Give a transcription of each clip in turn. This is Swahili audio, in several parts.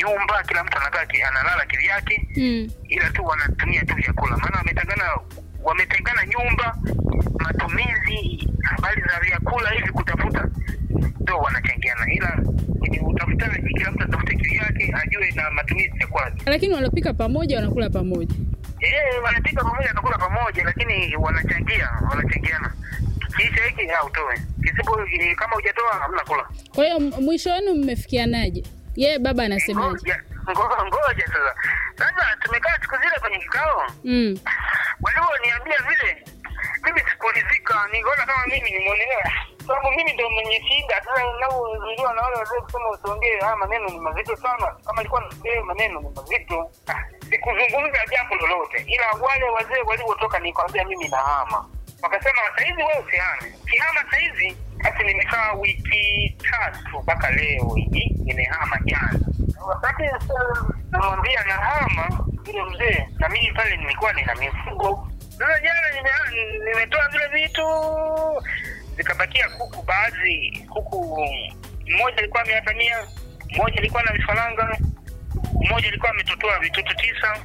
nyumba, kila mtu anakaa ki- analala kivyake, Mm. ila tu wanatumia tu vyakula, maana wametengana wametengana nyumba, matumizi, habari za vyakula hivi kutafuta, ndio wanachangiana, ila kwenye utafutaji kila mtu atafute kivyake, ajue na matumizi ya kwake. Lakini wanapika pamoja, wanakula pamoja. Eh, wanapika pamoja, wanakula pamoja, lakini wanachangia, wanachangiana. Kiisha hiki au utoe, kisipo kama hujatoa hamna kula. Kwa hiyo m- mwisho wenu mmefikianaje? Yeye baba anasemaje? Ngoja ngo- ngoja sasa. Sasa tumekaa siku zile kwenye kikao, Mm. walivyoniambia vile, mimi sikuridhika, nikaona kama mimi nimeonelewa, sababu mimi ndo mwenye shida. Sasa navyozuiliwa na wale wazee kusema usiongee haya maneno ni mazito sana, kama ilikuwa nasikia maneno ni mazito. Ah, Sikuzungumza jambo lolote, ila wale wazee walivyotoka nikwambia mimi nahama, wakasema sahizi wewe usihame, kihama sahizi. Basi nimekaa wiki tatu mpaka leo hii nimehama jana. Wakati sasa namwambia nahama yule mzee, na mimi pale nilikuwa nina mifugo. Sasa jana nime- nimetoa vile vitu zikabakia kuku, baadhi kuku, mmoja alikuwa ameatamia, mmoja alikuwa na vifaranga, mmoja alikuwa ametotoa vitoto tisa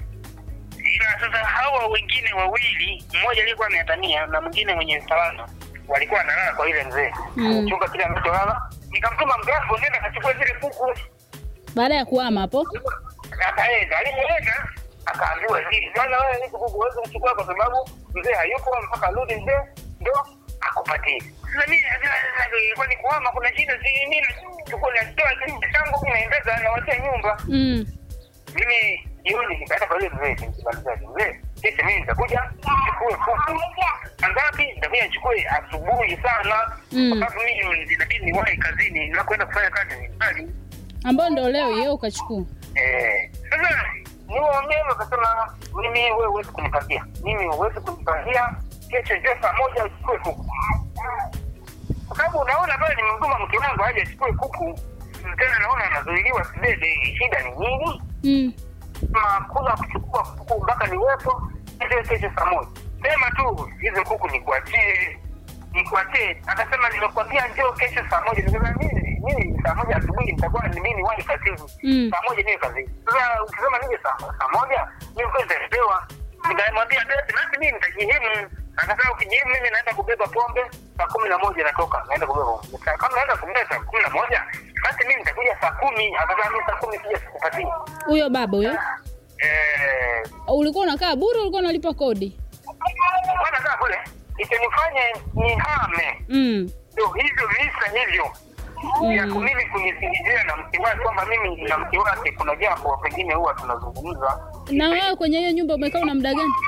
ila sasa hawa wengine wawili, mmoja aliyekuwa ameatania na mwingine mwenye vifaranga walikuwa wanalala kwa ile mzee Mm. chumba kile anacholala. Nikamtuma mgambo, nenda kachukua zile kuku Baada ya kuhama hapo. akaenda alivyoenda akaambiwa hivi bwana wewe hizi kuku huwezi kuchukua kwa sababu mzee hayupo mpaka arudi mzee ndo akupatie sasa mimi sasa ilikuwa ni kuhama kuna shida si mimi nachukua natoa kitu changu mimi naendeza nawatia nyumba Mm. mimi jioni nikaenda kwa yule mzee nikimalizaje mzee kesho mimi nitakuja nichukue kuku ngapi nitakuja nichukue asubuhi sana Mm. kwa sababu mimi inabidi niwahi kazini na kwenda kufanya kazi ni mbali Ambao ndo leo yeye ukachukua. Eh, sasa niwaambie wakasema mimi wewe huwezi kunipatia mimi huwezi kunipatia kesho ndio saa moja uchukue kuku kwa sababu unaona pale nimemtuma mke wangu aje achukue kuku tena naona anazuiliwa sibebe shida ni nini Mm. makula kuchukua kuku mpaka niwepo ndio kesho saa moja sema tu hizo kuku nikuachie nikuachie akasema nimekwambia njoo kesho saa moja nikasema mimi mimi saa moja asubuhi nitakuwa ni mimi wahi kazini Mm. saa moja niwe kazini sasa ukisema nije saa saa moja mimi kwa nitapewa nikamwambia basi basi mimi nitajihimu akasema ukijihimu mimi naenda kubeba pombe saa kumi na moja natoka naenda kubeba pombe Sasa kama naenda kubeba saa kumi na moja basi mimi nitakuja saa kumi akasema mimi saa kumi sija sikupatia Huyo baba huyo. eh Ulikuwa unakaa bure, ulikuwa unalipa kodi. bwana kaa kule itanifanye nihame Mm. ndio hivyo visa hivyo ya Mm. mimi kunisingizia na mke wake kwamba mimi na mke wake kuna jambo pengine huwa tunazungumza Na wewe kwenye hiyo nyumba umekaa una muda gani?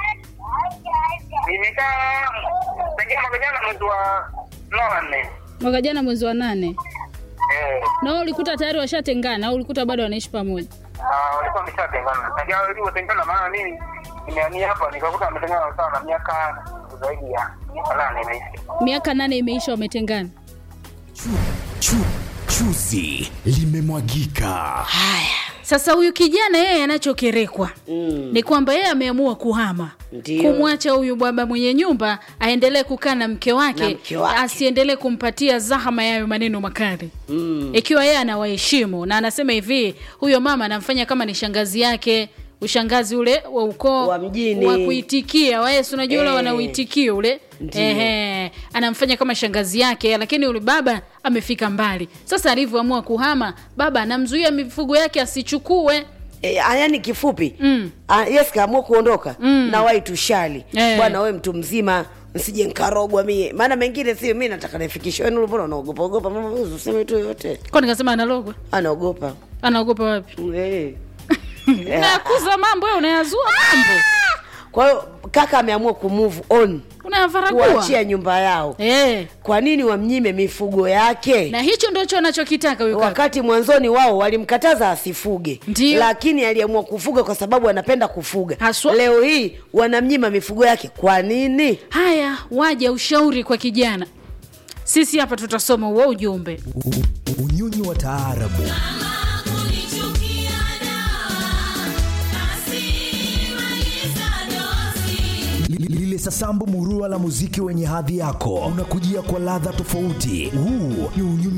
nimekaa pengine mwaka jana mwezi wa nane Mwaka jana mwezi wa nane. eh, Na wewe ulikuta tayari washatengana au ulikuta bado wanaishi pamoja? na walikuwa wameshatengana tangia walivyotengana maana mimi nimehamia hapa nikakuta wametengana sana miaka zaidi ya miaka nane imeishi Miaka nane imeisha wametengana. Chu, chu, chuzi limemwagika. Haya, sasa huyu kijana yeye anachokerekwa Mm. ni kwamba yeye ameamua kuhama Ndio. kumwacha huyu baba mwenye nyumba aendelee kukaa na mke wake, Na mke wake. asiendelee kumpatia zahama yayo maneno makali Mm. ikiwa yeye anawaheshimu na anasema hivi huyo mama anamfanya kama ni shangazi yake ushangazi ule wa ukoo Wa mjini. wa kuitikia waesi unajua ule Eh. wanauitikio ule Ndio. Ehe, anamfanya kama shangazi yake lakini yule baba amefika mbali sasa alivyoamua kuhama baba anamzuia mifugo yake asichukue E, yani kifupi Mm. ah, yes kaamua kuondoka Mm. na wai tushali Eh. bwana we mtu mzima nsije nkarogwa mie maana mengine sio mi nataka nifikishe wenu mbona unaogopa ogopa mama useme tu yote kwa nikasema analogwa anaogopa anaogopa wapi Eh. unayakuza mambo wewe unayazua mambo kwa hiyo kaka ameamua kumove on unayavaragua kuachia nyumba yao eh. kwa nini wamnyime mifugo yake na hicho ndicho anachokitaka huyu kaka wakati mwanzoni wao walimkataza asifuge Ndio. lakini aliamua kufuga kwa sababu anapenda kufuga Haswa. leo hii wanamnyima mifugo yake kwa nini haya waja ushauri kwa kijana sisi hapa tutasoma huo ujumbe U- u- Unyonyi wa taarabu Li- lile sasambu murua la muziki wenye hadhi yako unakujia kwa ladha tofauti. Huu ni unyonyi